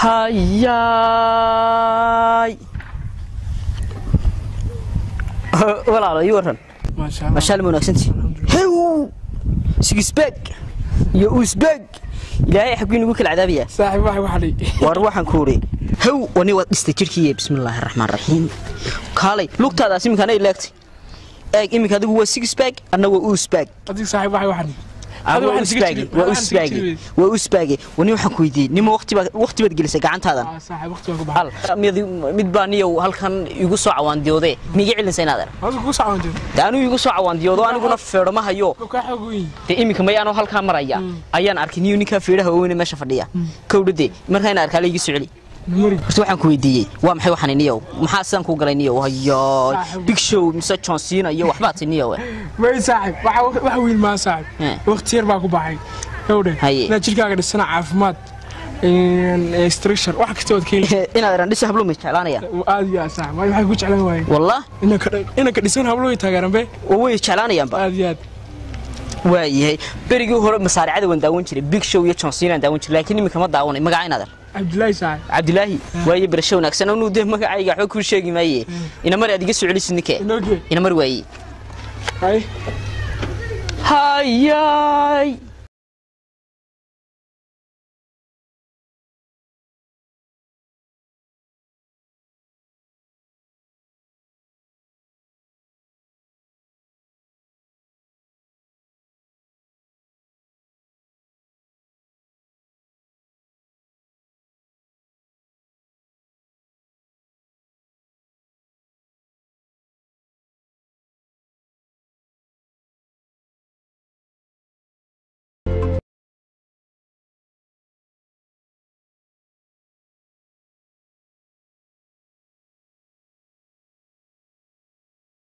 hayaay walaalo ii waran maasha allah mashaal ma wanaagsantii hew sigisbeg iyo usbeg ilaahay xaggii nagu kala cadaabayaa saaxiib waxa waxadhay war waxaan ku uri hew wani waad dhistay jirhkiiye bismillaahi raxmaan raxiim kaalay lugtaadaas iminkaana leegtay eeg iminka adigu waa sigisbeg anna waa usbeg adiga saaxiib waxa waxadhay Ama waa usbaage waa usbaage waa usbaage wani waxaan ku weydiiyey nima waqtibaad waqtibaad gelisay gacantaadan saaxiib waqti baan ku baxay al mid mid baa niyow halkan igu soo cawaandiyoode miiga celinsa inaad er hoosu ku socon jeed de anigu igu soo cawaandiyoodo aniguna feedho ma hayo ka xoog weyn dee iminka mayaanoo halkaa maraya ayaan arkay niyo ninkaa feedhaha ooweyne meesha fadhiya kowdhade markaa ina arkaa laygi soo celi numari horta waxaan ku weydiiyey waa maxay waxaan niyow maxaa sidaan kuu galay niyow hayaay big show mise john cena iyo waxbaa ti niyow may saaxiib waxa waxa weyn ma Eh. saaxiib waqti yar baa ku baxay gawdhe Haye. inaad jirkaaga dhisana caafimaad structure wax kasta ood ka heli inaad eran dhisa hablo may jeclaanayaan aad iyo aad saaxiib waayo waxay ku jeclaan waayeen wallah inanka inanka dhisan hablo way taageeraan be oo way jeclaanayaanba aad iyo aad waayahay berigii hore masaaricada waan daawan jiray big show iyo john cena aan daawan jiray laakiin iminka ma daawanay magaca inaad er cabdilaahi saaxiib cabdilaahi waaye barasho wanaagsan anuu dee magacayga waxba kuu sheegi maaye inamar aad iga soo celisid ninke inooge inamar waaye hay hayaay